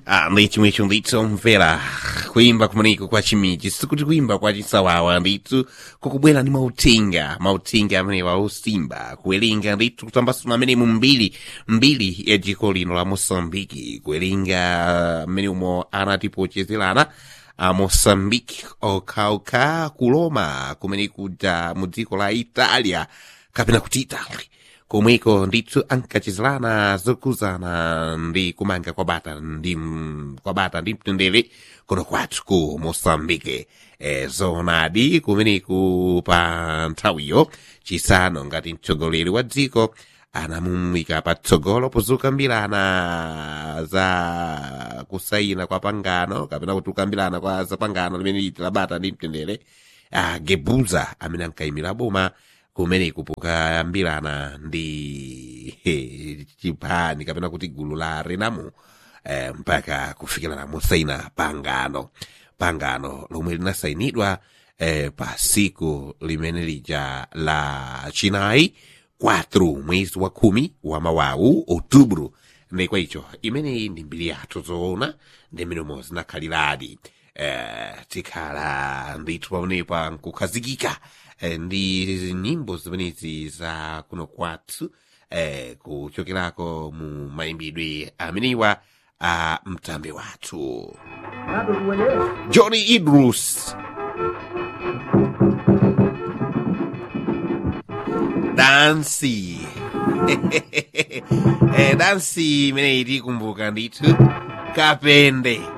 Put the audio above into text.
Ah, ndithu mwithu ndithu omvera kuimba kumaniko kwa chimiji sikuti kuimba kwa chisawawa ndithu kukubwera ndi mauthenga mauthenga amene wausimba kuwerenga ndithu kutambasula amene mu mbiri mbiri ya dziko lino la mosambiki kuwerenga amene umo anatipochezerana a mosambiki okhaokha kuloma kumene kuja mu dziko la italia kapena kuti italy komweko ndithu ankachizirana zokuzana ndi kumanga kwa bata ndi kwa bata ndi mtendere kuno kwathu ku mosambike e, zonadi kumeneku pa nthawiyo chisano ngati mtsogoleri wa dziko anamumika patsogolo pozukambirana za kusayina kwa pangano kapena kuti kukambirana kwa za pangano limene liti la bata ndi mtendere ah, gebuza amene ankayimira boma kumeneku pokambirana ndi he, chipani kapena kuti gulu la renamo eh, mpaka kufikira na musaina pangano pangano lomwe linasayinidwa eh, pa siku limene lija la chinayi 4 mwezi wa khumi wa mawawu outubro ndikwa icho imeneyi ndi mbiri yathu zoona ndi mmene zinakhaliradi eh, tikhala ndithu pamenepa nkukhazikika eh, ndi nyimbo zimenezi za kuno kwathu eh, kuchokerako mu mayimbidwe amenewa a mtambe wathu johnny idrus dansi eh, dansi imeneyi tikumbuka ndithu kapende